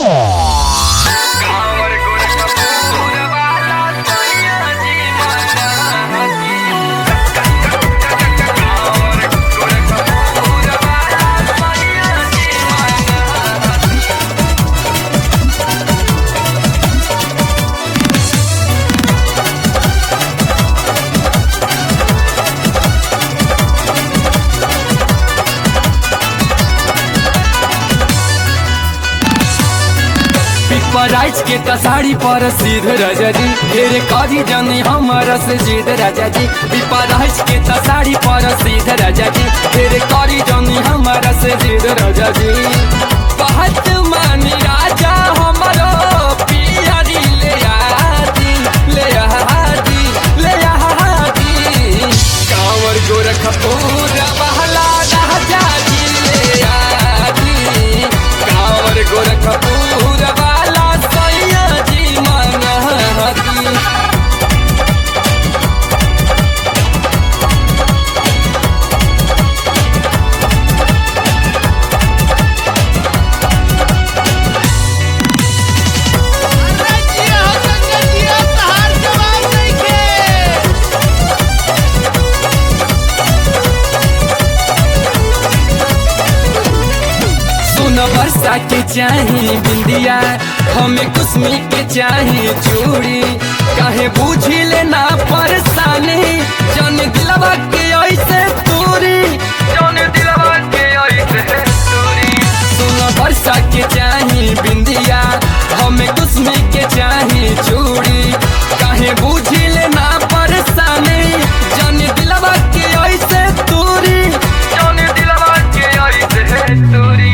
पराइज के तसाड़ी पर सीध राजा जी ढेर करी जानी हमारा से जीद राजा जी पराइज के तसाड़ी पर सीध राजा जी ढेर करी जानी हमारा से जीद राजा जी कहत मानी राजा हमारो पियरी ले आदी ले आदी ले आदी कांवर गोरखपुर बहला राजा जी ले आदी कांवर गोरखपुर वाला सैया जी मंगती रजिया हो संगतिया तहार जवाब नइखे सुन वर्षा के चाही बिंदिया हमें कुसमी के चाही चूड़ी काहे बूझी लेना परेशानी जन दिलवा के ऐसे पूरी जन दिलवा के ऐसे पूरी सुन वर्षा के चाही बिंदिया हमें कुसमी के चाही चूड़ी काहे बूझी लेना परेशानी जन दिलवा के ऐसे दूरी जन दिलवा के ऐसे दूरी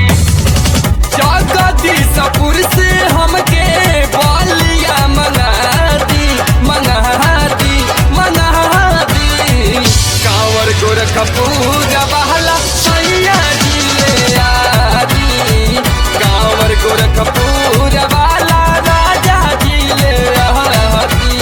जगदीशपुर से हमके बालिया मंगाती मंगाती मंगाती कांवर गोरखपुर बहला सैया जी ले आदी कांवर गोरखपुर वाला राजा जी ले आदी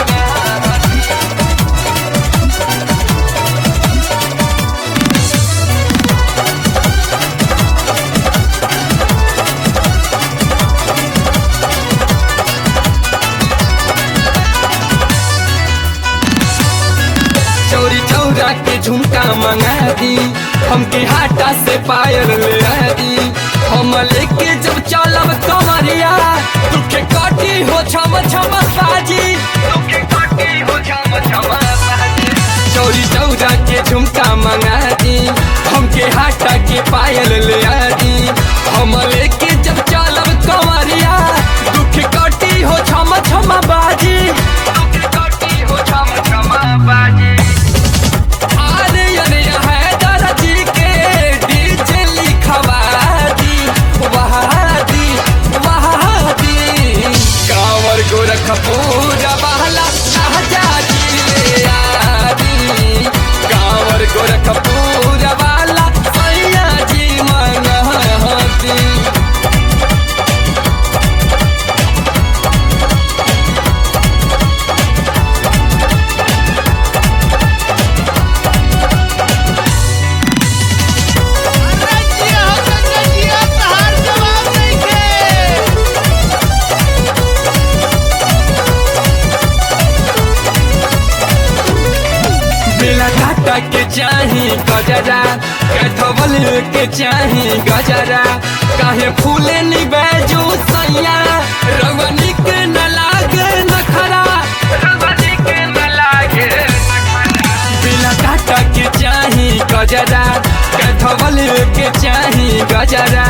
चौरी चौरा के झुमका मंगा दी हमके हाटा से पायल ले आ दी हम लेके जब चलब कमरिया तुखे काटी हो छम छम साजी तुखे काटी हो छम छम साजी चौरी चौरा के झुमका मंगा दी हमके हाटा के पायल ले आ दी हम लेके जब चलब कमरिया दुख काटी हो छम छम बाजी दुख काटी हो छम छम बाजी अरे अरे हैदर जी के डीजे लिखवा दी वहादी वहादी कांवर गोरखपुर बहला राजा जी ले आदी कांवर गोरखपुर वाला सैया जी मनहती रजिया हो संगतिया तहार जवाब नइखे बेला काटा के चाही गजरा कैथवल के चाही गजरा काहे फूले निबेजू सैया रवनी के न लागे नखरा रवनी के न लागे बेला काटा के चाही गजरा कैथवल के चाही गजरा